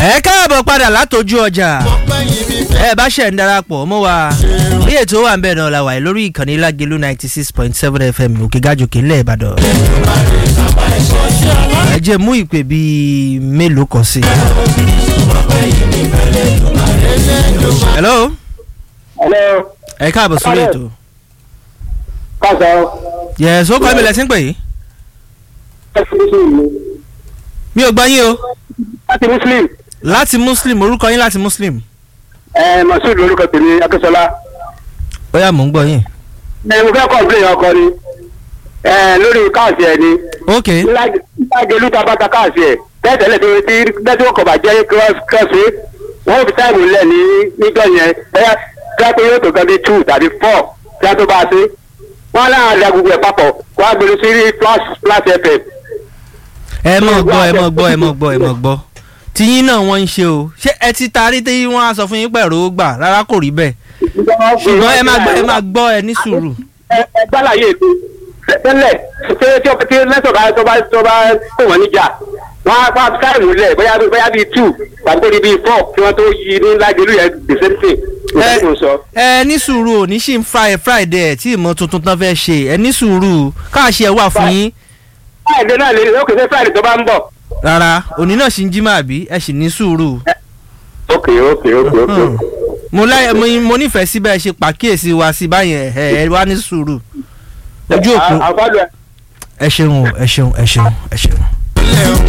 ẹ káàbọ̀ padà látọjú ọjà ẹ bá ṣẹ̀ ń darapọ̀ mọ́ wa bí ètò wà ń bẹ̀ náà la wà lórí ìkànnì lágẹ̀lú ninety six point seven fm òkè gàjòkè ńlẹ̀ ìbàdàn. ẹ jẹ́ mú ìpè bíi mélòó kan sí. hello Hello. ẹ káàbọ̀ sórí ètò. Káàsán. yẹ̀sọ́ ó kọ́ ibẹ̀ lẹ́sìn pè yìí. Láti Muslim ni. mi ò gbọ́ yín o Láti Muslim. láti muslim orúkọ yín láti muslim. Ẹ Masud lorúkọ tèmi Akínsọ́lá. ó yá mò ń gbọ́ yín. Ẹ mo fẹ́ kọ́ńpìlẹ̀ ọkọ ni. Ẹ lórí káàsì ẹ̀ ni. ok Lágẹ̀lú ta bá ta káàsì ẹ̀. Tẹ́tẹ̀lẹ̀ tó ti nẹ́tíwọ́kọ̀ bàjẹ́ kírọ́sì. Wọ́n fi táìmù lẹ̀ ní níjọ́ yẹn. Bẹ́ẹ̀ kílápẹ́ yóò tó gan bí two tàbí four kí á tó bá a ṣe. Wọ́n láwọn àdá gbogbo ẹ̀ papọ̀. Wọ́n á gbèrú sí Flash Flash FM. ẹ mọ̀ gbọ́ ẹ mọ̀ gbọ́ ẹ mọ̀ gbọ́ ẹ mọ̀ gbọ́ tiyín náà wọ́n ń ṣe o ṣé ẹ ti taari tí wọ́n á sọ fún yín pẹ̀lú gbà rárá kò rí bẹ́ẹ̀ ṣùgbọ́n ẹ máa gbọ́ ẹ máa gbọ́ ẹ ní sùúrù. ẹ ẹ gbàlàyé ètò tẹ́lẹ̀ ṣé tí tí lẹ́sọ̀ bá tó bá tó bá kó wọ́n níjà wọ́n á pa táìmù lẹ̀ bóyá bóyá bíi two tàbí kó di bíi four kí wọ́n tó yí ní lágbèlú yẹn gbèsè ṣe ẹ kò sọ. ẹ ní sùúrù ò ní ṣì ń fry friday ẹ tí ìmọ̀ tuntun tán fẹ́ ṣe ẹ ní sùúrù káàṣì ẹ wà fún yín friday náà lè rí ókè ṣé friday tó bá ń bọ̀. rárá òní náà ṣì ń jí máa bí ẹ sì ní sùúrù. ok ok ok ok. Hmm. mo láyé mo mo nífẹ̀ẹ́ síbẹ̀ ẹ ṣe pàkíyèsí wa sí báyẹn ẹ ẹ wá ní sùúrù ojú òpó àfọlù ẹ. ẹ ṣeun o ẹ ṣeun ẹ ṣeun ẹ ṣeun.